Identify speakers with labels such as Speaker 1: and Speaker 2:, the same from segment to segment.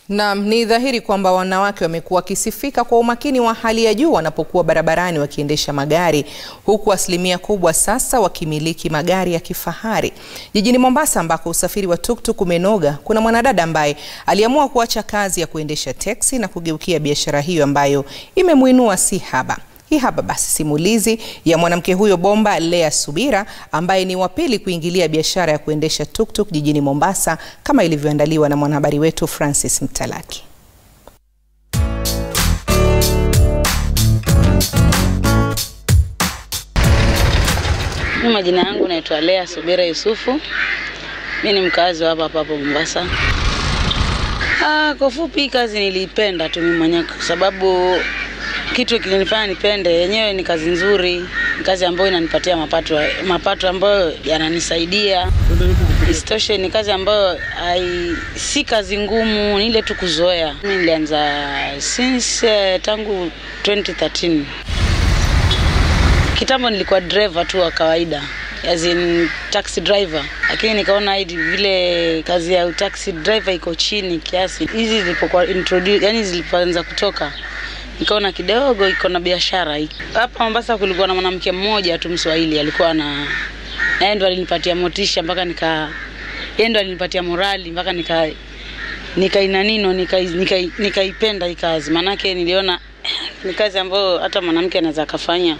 Speaker 1: Naam, ni dhahiri kwamba wanawake wamekuwa wakisifika kwa umakini wa hali ya juu wanapokuwa barabarani wakiendesha magari, huku asilimia kubwa sasa wakimiliki magari ya kifahari. Jijini Mombasa ambako usafiri wa tuktuk umenoga, kuna mwanadada ambaye aliamua kuacha kazi ya kuendesha teksi na kugeukia biashara hiyo ambayo imemuinua si haba. Hii hapa basi simulizi ya mwanamke huyo bomba Lea Subira ambaye ni wa pili kuingilia biashara ya kuendesha tuktuk jijini Mombasa kama ilivyoandaliwa na mwanahabari wetu Francis Mtalaki.
Speaker 2: Mimi majina yangu naitwa Lea Subira Yusufu. Mimi ni mkazi wa hapa hapa hapo Mombasa. Ah, kwa fupi kazi niliipenda tu mimi mwenyewe kwa sababu kitu kilinifanya nipende yenyewe ni kazi nzuri, ni kazi ambayo inanipatia mapato mapato ambayo yananisaidia. Isitoshe ni kazi ambayo hai, si kazi ngumu, ni ile tu kuzoea. Mimi nilianza since uh, tangu 2013. Kitambo nilikuwa driver tu wa kawaida as in taxi driver, lakini nikaona hidi vile kazi ya taxi driver iko chini kiasi, hizi zilipokuwa introduce, yani zilipoanza kutoka nikaona kidogo iko na biashara hii. Hapa Mombasa kulikuwa na mwanamke mmoja tu Mswahili alikuwa na yeye ndo alinipatia motisha mpaka nika yeye ndo alinipatia morali mpaka nika nikaina nino nikaipenda nika, nika hii kazi, maanake niliona ni kazi ambayo hata mwanamke anaweza akafanya.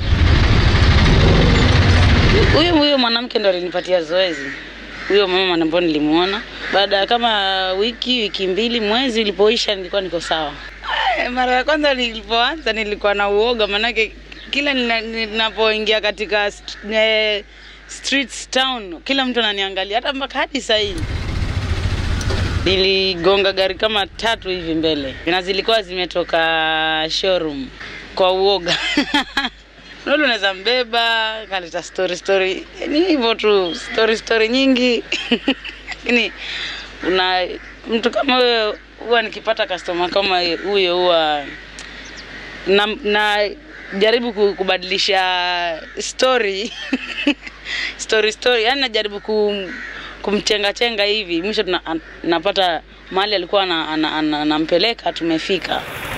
Speaker 2: Huyo huyo mwanamke ndo alinipatia zoezi, huyo mama ambaye nilimuona. Baada ya kama wiki wiki mbili, mwezi ulipoisha, nilikuwa niko sawa. Mara ya kwanza nilipoanza nilikuwa na uoga, manake kila ninapoingia katika st eh, streets town, kila mtu ananiangalia, hata mpaka hadi sasa hivi. Niligonga gari kama tatu hivi mbele na zilikuwa zimetoka showroom kwa uoga Nulu unaweza mbeba kaleta story story, ni hivyo tu, story story nyingi lakini una mtu kama huyo huwa nikipata customer kama huyo huwa na, na jaribu kubadilisha story story story, yani najaribu kum, kumchenga chenga hivi, mwisho napata mahali alikuwa anampeleka, tumefika.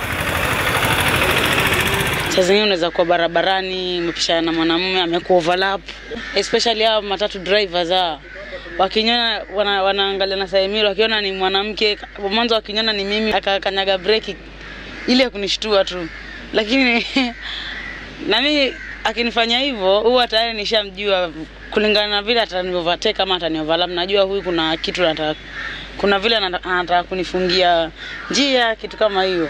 Speaker 2: Saa zingine unaweza kuwa barabarani umepishana na mwanamume amekuoverlap, especially hao matatu drivers hao wakiniona wana, wanaangalia na Saimiro, wakiona ni mwanamke, mwanzo wakiniona ni mimi, akakanyaga breki ile kunishtua tu, lakini na mimi akinifanya hivyo huwa tayari nishamjua kulingana na vile ataniovertake kama atanioverlap, najua huyu kuna kitu nataka, kuna vile anataka kunifungia njia, kitu kama hiyo.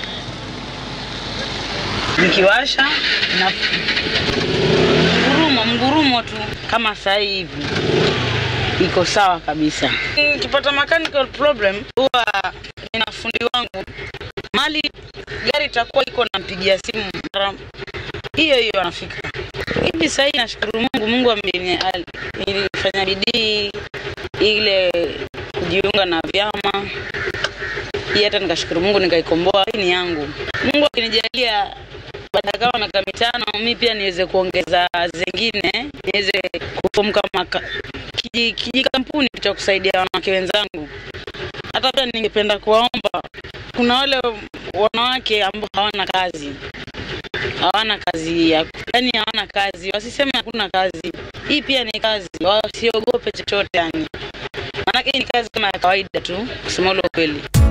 Speaker 2: Nikiwasha na ngurumo mgurumo tu kama sasa hivi iko sawa kabisa. Nikipata mechanical problem huwa nina fundi wangu mali gari itakuwa iko nampigia simu mara hiyo hiyo anafika. Hivi sasa hivi nashukuru Mungu, Mungu nilifanya bidii ile kujiunga na vyama hii, hata nikashukuru Mungu nikaikomboa. Hii ni yangu. Mungu akinijalia baada kama miaka mitano mi pia niweze kuongeza zingine niweze kufomu kama kijikampuni cha kusaidia wanawake wenzangu. Hata pia ningependa kuwaomba, kuna wale wanawake ambao hawana kazi, hawana kazi ya yani, hawana kazi, wasiseme hakuna kazi. Hii pia ni kazi, wasiogope chochote yani, maanake hii ni kazi kama ya kawaida tu, kusema ule ukweli.